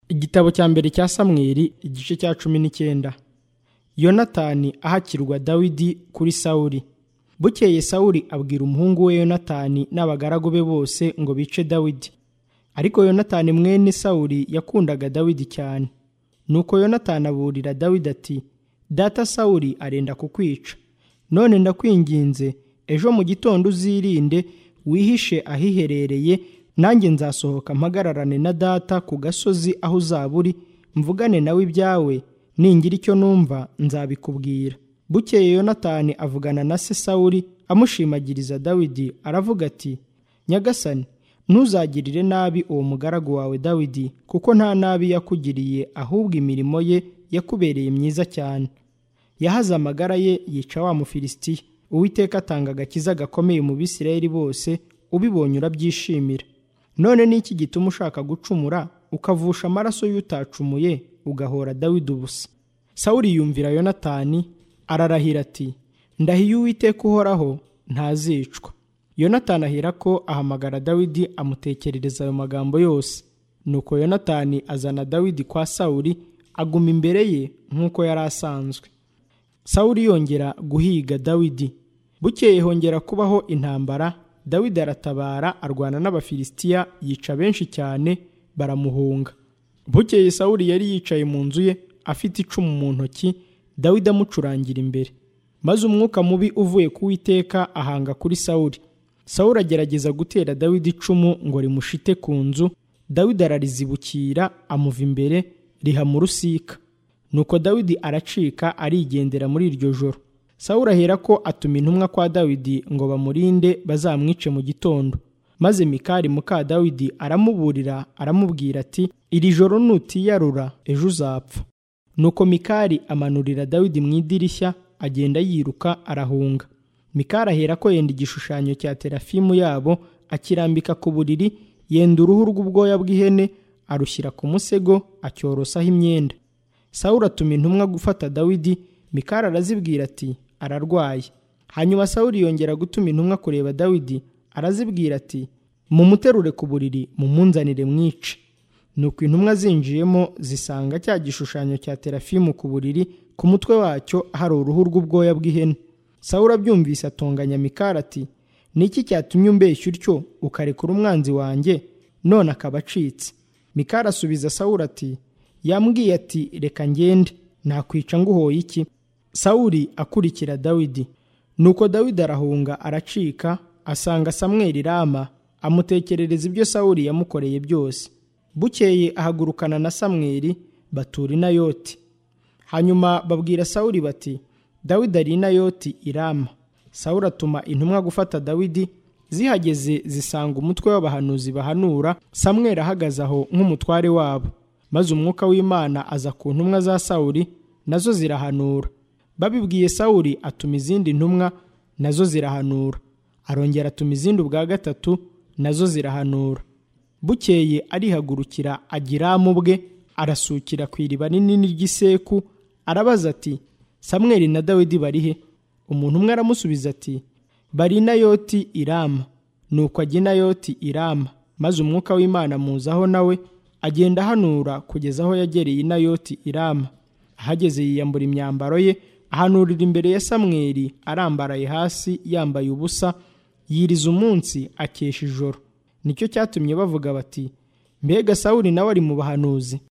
igitabo cya mbere cya samweli igice cya cumi n'icyenda yonatani ahakirwa dawidi kuri sawuli bukeye sawuli abwira umuhungu we yonatani n'abagaragu be bose ngo bice dawidi ariko yonatani mwene sawuli yakundaga dawidi cyane nuko yonatani aburira dawidi ati data sawuli arenda kukwica none ndakwinginze ejo mu gitondo uzirinde wihishe ahiherereye nanjye nzasohoka mpagararane na data ku gasozi aho uzaba uri mvugane nawe ibyawe ningira icyo numva nzabikubwira bukeye yonatani avugana na se sawuli amushimagiriza dawidi aravuga ati nyagasani ntuzagirire nabi uwo mugaragu wawe dawidi kuko nta nabi yakugiriye ahubwo imirimo ye yakubereye myiza cyane yahaze amagara ye yica wa mufilisitiya uwiteka atanga agakiza gakomeye mu bisirayeli bose ubibonye urabyishimira none ni iki gituma ushaka gucumura ukavusha amaraso y'utacumuye ugahora dawidi ubusa sawuri yumvira yonatani ararahira ati ndahiye uwiteka uhoraho ntazicwa yonatani ahira ko ahamagara dawidi amutekerereza ayo magambo yose nuko yonatani azana dawidi kwa sawuri aguma imbere ye nk'uko yari asanzwe sawuri yongera guhiga dawidi bukeye hongera kubaho intambara dawidi aratabara arwana n'abafilisitiya yica benshi cyane baramuhunga bukeye sawuri yari yicaye mu nzu ye afite icumu mu ntoki dawidi amucurangira imbere maze umwuka mubi uvuye ku witeka ahanga kuri sawuri sawuri agerageza gutera dawidi icumu ngo rimushite ku nzu dawidi ararizibukira amuva imbere riha mu rusika nuko dawidi aracika arigendera muri iryo joro sawuri ahera ko atuma intumwa kwa dawidi ngo bamurinde bazamwice mu gitondo maze mikari muka dawidi aramuburira aramubwira ati iri joro nutiyarura ejo uzapfa nuko mikari amanurira dawidi mu idirishya agenda yiruka arahunga mikari ahera ko yenda igishushanyo cya terafimu yabo akirambika ku buriri yenda uruhu rw'ubwoya bw'ihene arushyira ku musego acyorosaho imyenda sawuri atuma intumwa gufata dawidi mikari arazibwira ati ararwaye hanyuma sawuri yongera gutuma intumwa kureba dawidi arazibwira ati mumuterure ku buriri mumunzanire mwice nuko intumwa zinjiyemo zisanga cya gishushanyo cya terafimu ku buriri ku mutwe wacyo hari uruhu rw'ubwoya bw'ihene sawuri abyumvise atonganya mikara ati niki cyatumye umbeshya utyo ukarekura umwanzi wanjye none akaba acitse mikara asubiza sawuri ati yambwiye ati reka ngende nakwica nguhoye iki sawuri akurikira dawidi nuko dawidi arahunga aracika asanga samweli rama amutekerereza ibyo sawuri yamukoreye byose bukeye ahagurukana na samweli batura inayoti hanyuma babwira sawuri bati dawidi ari inayoti i rama sawuri atuma intumwa gufata dawidi zihageze zisanga umutwe w'abahanuzi bahanura samweli ahagaze aho nk'umutware wabo maze umwuka w'imana aza ku ntumwa za sawuri nazo zirahanura babibwiye sawuri atuma izindi ntumwa nazo zirahanura arongera atuma izindi ubwa gatatu nazo zirahanura bukeye arihagurukira agiramu bwe arasukira ku iriba rinini ry'iseku arabaza ati samweli na dawidi bari he umuntu umwe aramusubiza ati bari inayoti irama nuko ajya inayoti irama maze umwuka w'imana muzaho nawe agenda ahanura kugeza aho yagereye inayoti irama ahageze yiyambura imyambaro ye ahanurira imbere ya samweli arambaraye hasi yambaye ubusa yiriza umunsi akesha ijoro nicyo cyatumye bavuga bati mbega sawuli nawe ari mu bahanuzi